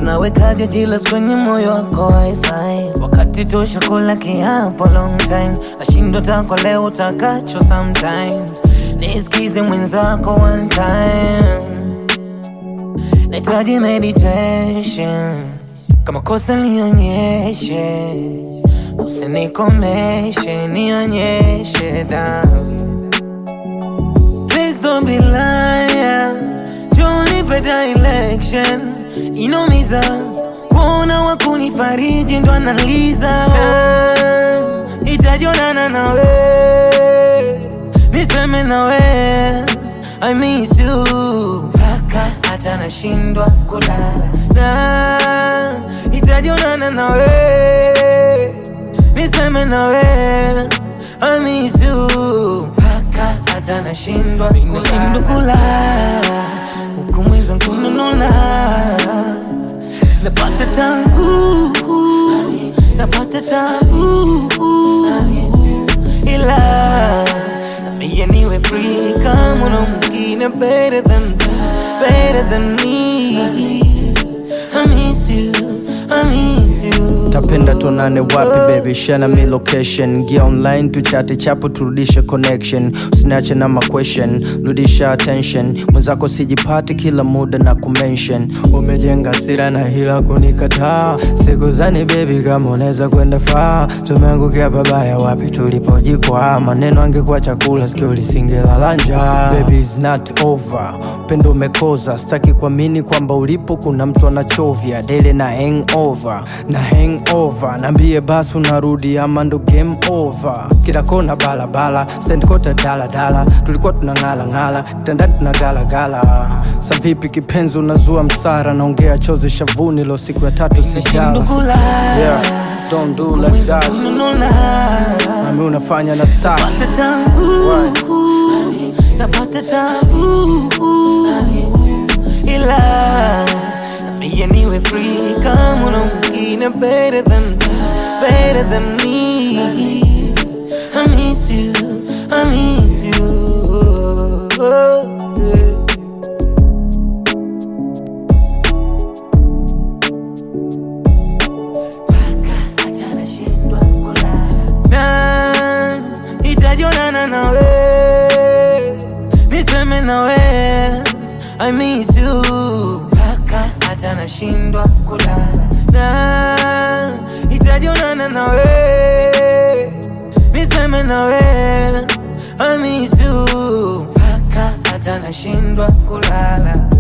unawekaje jilas kwenye moyo wako wifi wakati tosha kula kiapo long time nashindo tako leo utakacho sometimes nisikize mwenzako one time nahitaji meditation kama kosa nionyeshe usinikomeshe nionyeshe damu Please don't be liar Junipe direction Inomiza Kuona wakunifariji ndo analiza Itajonana nawe Niseme nawe I miss you Paka hata nashindwa kulala na Itajonana nawe Niseme nawe I miss you Paka hata nashindwa Nashindwa kulala Huku mweza kunununa Napata tabu Napata tabu Ila Nambia niwe free kama una mwingine better than Better than me I miss you I miss you tapenda tuonane wapi baby share na mi location gia online tuchate chapo turudishe connection usiniache na ma question rudisha attention mwenzako sijipati kila muda na kumention umejenga sira na hila kunikataa siku zani baby kama unaweza kwenda faa tumeangukia babaya wapi tulipojikwaa maneno angekuwa chakula sikio lisingelala njaa baby is not over upendo umekoza sitaki kuamini kwamba ulipo kuna mtu anachovya dele na hangover na hangover naambie basi unarudi ama ndo game over kila kona balabala sendkota daladala tulikuwa tunang'ala ng'ala kitandani tunagalagala sa vipi kipenzi unazua msara naongea chozi shavuni lo siku ya tatu Nashindwa sijala kulala yeah, don't do like that kunununa nami unafanya na star Napata tabu Napata tabu Ila Nambia niwe free kama una mwingine better than Better than me I miss you I miss you yeah. hata nashindwa kulala na itajonana nawe niseme nawe I miss you mpaka hata nashindwa kulala na itajonana nawe niseme nawe I miss you mpaka hata nashindwa kulala